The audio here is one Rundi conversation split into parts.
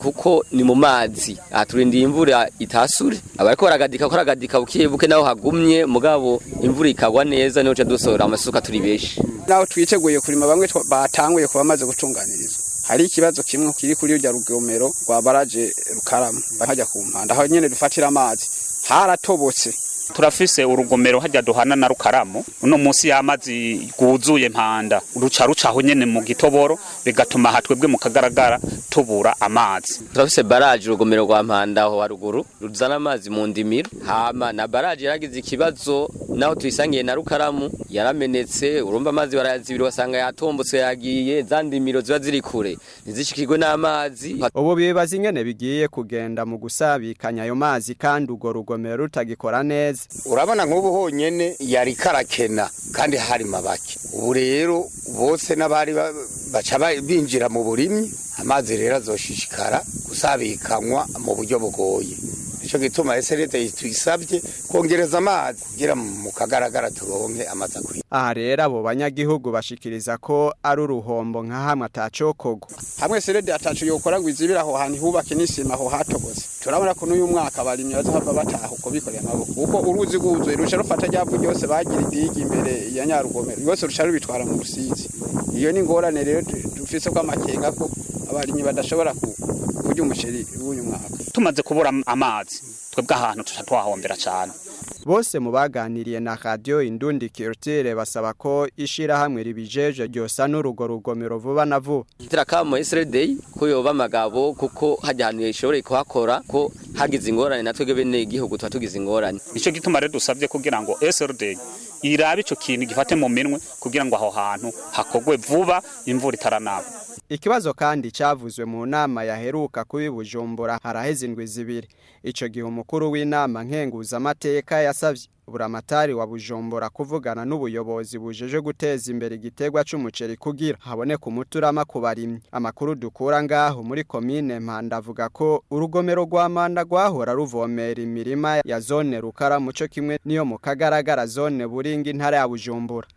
kuko ni mu mazi aturindiye imvura itasure abariko baragadika ko aragadika buke buke naho hagumye mugabo imvura ikagwa neza niho ca dusohora amasuka turi benshi naho twiteguye kurima bamwe twa- batanguye kuba bamaze gutunganirizwa hari ikibazo kimwe kiri kuri urya rugomero rwa baraje rukarama hajya ku mpanda aho nyene dufatira amazi haratobotse turafise urugomero hajya duhana na rukaramu uno munsi y'amazi rwuzuye mpanda ruca rucaho nyene mu gitoboro bigatuma aha twebwe mu kagaragara tubura amazi turafise baraje urugomero rwa mpanda aho haruguru ruzana amazi mu ndimiro hama na baraje yaragize ikibazo naho tuyisangiye na rukaramu yaramenetse urumva amazi barayazibira wasanga yatombotse yagiye za ndimiro ziba ziri kure ntizishikirwe n'amazi ubu bibaza ingene bigiye kugenda mu gusabikanya ayo mazi kandi urwo rugomero rutagikora neza urabona nk'ubu honyene yari karakena kandi hari mabake ubu rero bose n'abari ba- baca ba- binjira mu burimyi amazi rero azoshishikara gusabikanywa mu buryo bugoye nico gituma eserede tuyisabye kongereza amazi kugira mu kagaragara turonke amazi akwiye aha rero abo banyagihugu bashikiriza ko ari uruhombo nka hamwe atacokorwa hamwe serede atacu yokora ngo izibire aho hantu hubake n'isima aho hatobotse turabona ko n'uyu mwaka abarimyi bazohava bataha uko bikoreye amaboko kuko uruzi rwuzuye ruca rufata ryavu ryose bagira idigi imbere ya nyarugomero rwose ruca rubitwara mu rusizi iyo ni ingorane rero du- dufise ko amakenga ko abarimyi badashobora ku- kurya umuceri w'uyu mwaka tumaze kubura am- amazi twebwe ahantu tuca twahombera cane bose mu baganiriye na radio indundi culture basaba ko ishirahamwe ribijeje ryosa n'urugo rugomero vuba na vuba tirakamo SRD ko yoba amagabo kuko hajya ahantu yashobora kuhakora ko hagize ingorane natwe bene igihugu tuba tugize ingorane nico gituma rero dusabye kugira ngo SRD irabe ico kintu gifate mu minwe kugira ngo aho hantu hakogwe vuba imvura itaranagwa Ikibazo kandi cavuzwe mu nama yaheruka kubi Bujumbura haraheze indwi zibiri. Ico gihe umukuru w'inama nkenguza amateka yasavye buramatari wa Bujumbura kuvugana n'ubuyobozi bujeje guteza imbere igiterwa c'umuceri kugira haboneka umuturama ku barimyi. Amakuru dukura ngaho muri komine Mpanda avuga ko urugomero rwa Manda rwahora ruvomera imirima ya zone Rukara muco kimwe niyo mu kagaragara zone Buringi intara ya Bujumbura.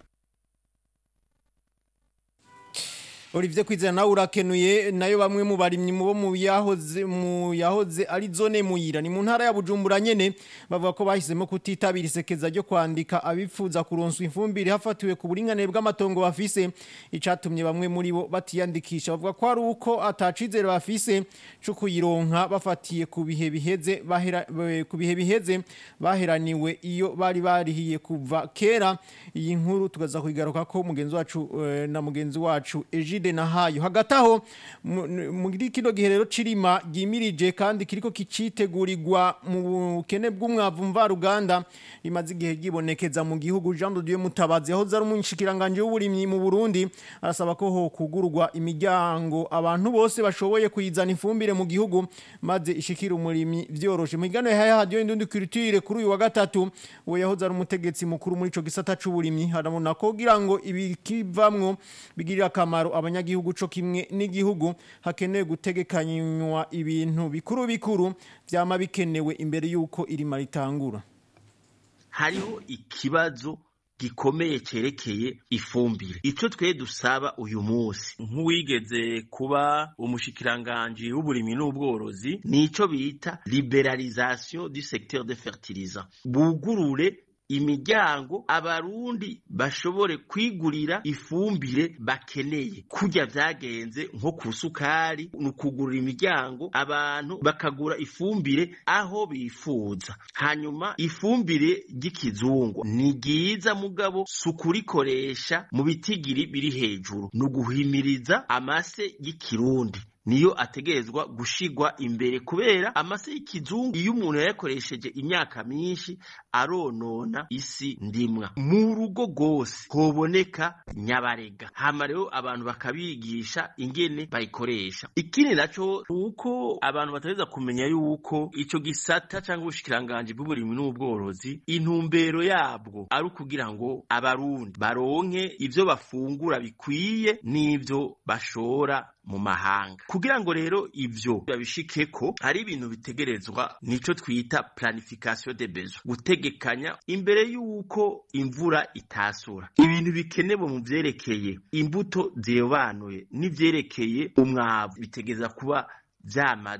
Olivier Kwizera nawe urakenuye nayo bamwe mu barimyi mu bo mu yahoze mu yahoze ari zone muyira ni mu ntara ya Bujumbura nyene bavuga ko bahisemo kutitabira isekeza ryo kwandika abifuza kuronswa ifumbire hafatiwe ku buringane bw'amatongo bafise icatumye bamwe muri bo batiyandikisha bavuga ko ari uko atacizere bafise cyo kuyironka bafatiye ku bihe biheze bahera eh, ku bihe biheze baheraniwe iyo bari barihiye kuva kera iyi nkuru tugaza kuyigaruka ko mugenzi wacu eh, na mugenzi wacu Egide Nahayo hagati aho mu- n- muri kino gihe rero cirima gimirije kandi kiriko kicitegurirwa mu bukene bw'umwavu mvaruganda rimaze igihe gibonekeza mu gihugu Jean de Dieu Mutabazi aho zari umushikiranganje w'uburimyi mu Burundi arasaba ko ho kugurwa imiryango abantu bose bashoboye kuyizana ifumbire mu gihugu maze ishikira umurimyi vyoroshe mu gano ya radio indundi culture kuri uyu wa gatatu uwo yahoze ari umutegetsi mukuru muri ico gisata c'uburimyi harabona ko kugira ngo ibikivamwo bigirira akamaro abanyagihugu co kimwe n'igihugu hakenewe gutegekanywa ibintu bikuru bikuru vyama bikenewe imbere yuko irima ritangura hariho ikibazo gikomeye cerekeye ifumbire ico twe dusaba uyu munsi nk'uwigeze kuba umushikiranganji w'uburimyi n'ubworozi nico bita liberalisation du secteur de fertilisant bugurure imiryango abarundi bashobore kwigurira ifumbire bakeneye kurya vyagenze nko ku sukari ni ukugurira imiryango abantu bakagura ifumbire aho bifuza hanyuma ifumbire ry'ikizungu ni ryiza mugabo si ukurikoresha mu bitigiri biri hejuru ni uguhimiriza amase y'ikirundi niyo ategerezwa gushigwa imbere kubera amase y'ikizungu iyo umuntu yayakoresheje imyaka myinshi aronona isi ndimwa mu rugo rwose hoboneka nyabarega hama rero abantu bakabigisha ingene bayikoresha ikindi naco uko abantu bategeza kumenya yuko ico gisata cyangwa ubushikiranganji bw'uburimyi n'ubworozi intumbero yabwo ari ukugira ngo abarundi baronke ivyo bafungura bikwiye n'ivyo bashora mu mahanga kugira ngo rero ivyo babishikeko hari ibintu bitegerezwa nico twita planification de besoin gutegekanya imbere yuko imvura itasura ibintu bikenewe mu vyerekeye imbuto zirobanuye n'ivyerekeye umwavu bitegeza kuba vyamaze